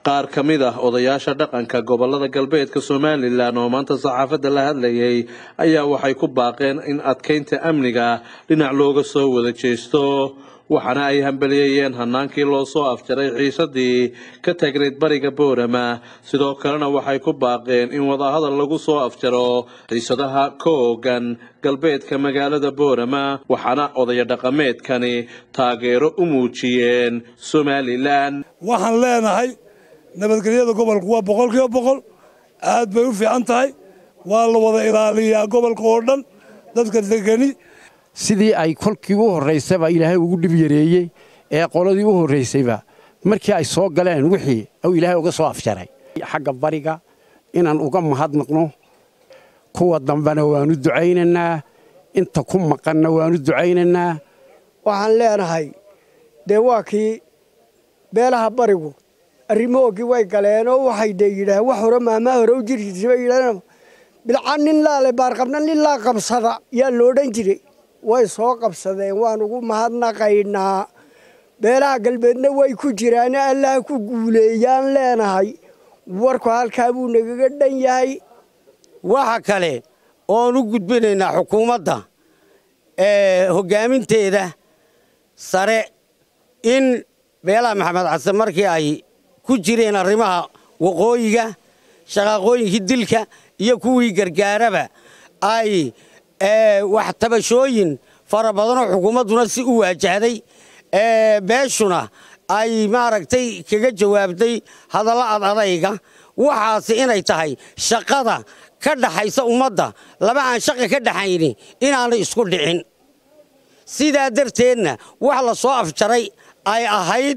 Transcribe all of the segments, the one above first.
qaar ka mid ah odayaasha dhaqanka gobolada galbeedka somalilan oo maanta saxaafadda la hadlayay ayaa waxay ku baaqeen in adkeynta amniga dhinac looga soo wada jeesto waxaana ay hambaliyeeyeen hanaankii loo soo afjaray xiisadii ka tagneyd bariga boorama sidoo kalena waxay ku baaqeen in wadahadal lagu soo afjaro xiisadaha ka oogan galbeedka magaalada boorama waxaana odaya dhaqameedkani taageero u muujiyeen somalilan waxaan leenahay nabadgelyada gobolku waa boqolkiiba boqol aad bay u fiican tahay waa la wada ilaaliyaa gobolka oo dhan dadka degani sidii ay kolkii u horraysaba ilaahay ugu dhib yareeyey ee qoladii u horraysayba markii ay soo galeen wixii uu ilaahay uga soo afjaray xagga bariga inaan uga mahadnaqno kuwa dambena waannu ducaynaynaa inta ku maqanna waannu ducaynaynaa waxaan leenahay dee waa kii beelaha barigu arrimahoogii way galeenoo waxay dee yidhaaheen wax hore maamaa hore u jiri jirtay bay yidhahdeen bilca nin laale baarqabna nin laa qabsada yaa lo odhan jiray way soo qabsadeen waan ugu mahadnaqaynaa beelaha galbeedna way ku jiraane allaha ku guuleeyaan leenahay warku halkaa buu nagaga dhan yahay waxa kale oon u gudbinaynaa xukuumadda hoggaaminteeda sare in beelaha maxamed xasan markii ay ku jireen arrimaha waqooyiga shaqaaqooyinkii dilka iyo kuwii gargaaraba ay wax tabashooyin fara badanoo xukuumadduna si u waajahday beeshuna ay maaragtay kaga jawaabtay hadalla ad adayga waxaasi inay tahay shaqada ka dhaxaysa ummadda laba aan shaqa ka dhaxayni inaanay isku dhicin sidaa darteedna wax la soo afjaray ay ahayd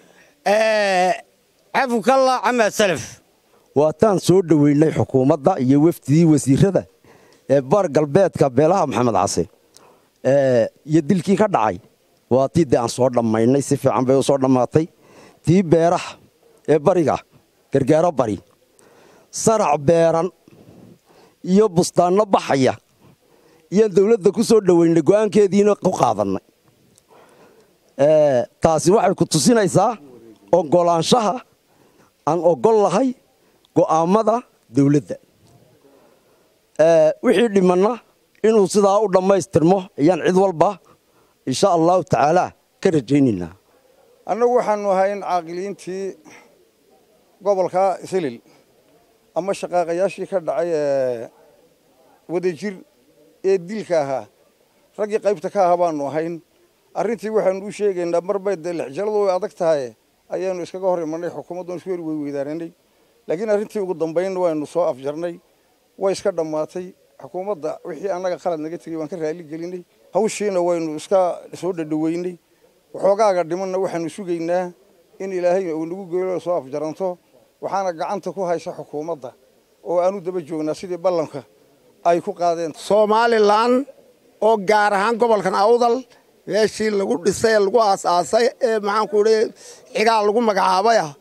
cafukalla camaa salaf waataan soo dhoweynay xukuumadda iyo wefdidii wasiirada ee bar galbeedka beelaha maxamed case iyo dilkii ka dhacay waa tii dee aan soo dhammaynay si fiican bay u soo dhammaatay tii beeraha ee bariga gargaaro bari sarac beeran iyo bustaanno baxaya iyaan dawladda ku soo dhoweynay go'aankeediina ku qaadannay taasi waxay ku tusinaysaa oggolaanshaha aan oggol lahay go'aammada dawladda wixii dhimanna inuu sidaa u dhammaystirmo ayaan cid walba insha allahu tacaala ka rajaynaynaa annagu waxaanu ahay in caaqiliintii gobolka silil ama shaqaaqayaashii ka dhacay ee wadajir ee dilka ahaa raggii qaybta ka ahaa baanu ahayn arrintii waxaanu u sheegaynaa marbay dee lixjaladu way adag tahay ayaanu iskaga hor imanay xukuumaddan isku heri weyweydaananay laakiin arrintii ugu dambayn waynu soo afjarnay way iska dhammaatay xukuumadda wixii annaga qalad naga tegey waan ka raali gelinay hawshiina waynu iska soo dhadhoweynay waxoogaaga dhimanna waxaanu sugaynaa in ilaahay uu nagu geelo soo afjaranto waxaana gacanta ku haysa xukuumadda oo aanu daba joognaa sidii ballanka ay ku qaadeen somalilan oo gaar ahaan gobolkan awdal meeshii lagu dhisay ee lagu aas-aasay ee maxaanku idhi xigaa lagu magacaabay ah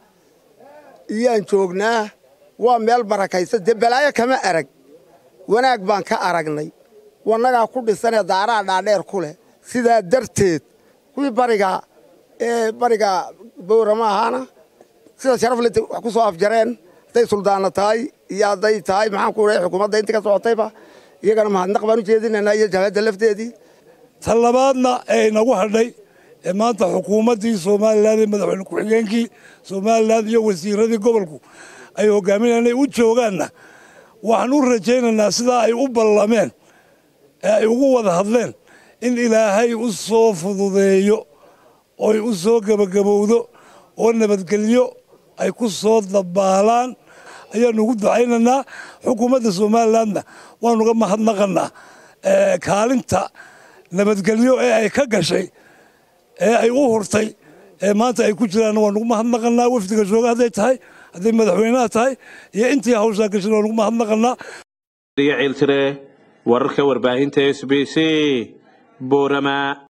iyaan joognaa waa meel barakaysa dee balaayo kama arag wanaag baan ka aragnay wannagaa ku dhisanee daaraha dhaadheer ku leh sidaa darteed kuwii bariga ee bariga bowrama ahaana sida sharafle wax ku soo afjareen hadday suldaana tahay iyo hadday tahay maxaanku idhi xukuumadda intii ka socotayba iyagana mahadnaq baan u jeedinaynaa iyo jabhadda lafteedii ta labaadna ee inagu hadhay ee maanta xukuumaddii somalilan ee madaxweyne ku-xigeenkii somalilan iyo wasiiradii gobolku ay hogaaminayaan u joogaanna waxaan u rajaynaynaa sidaa ay u ballameen ee ay ugu wada hadleen in ilaahay u soo fududeeyo oy u soo gebagabowdo oo nabadgelyo ay ku soo dabaalaan ayaanu ugu ducaynaynaa xukuumadda somalilanna waanuga mahadnaqannaa kaalinta nabadgelyo ee ay ka gashay ee ay u hurtay ee maanta ay ku jiraanna waanugu mahadnaqannaa wafdiga jooga hadday tahay hadday madaxweynaha tahay iyo intii hawshaa gashay waanugu mahadnaqannaa ciiltire wararka warbaahinta s b c boorama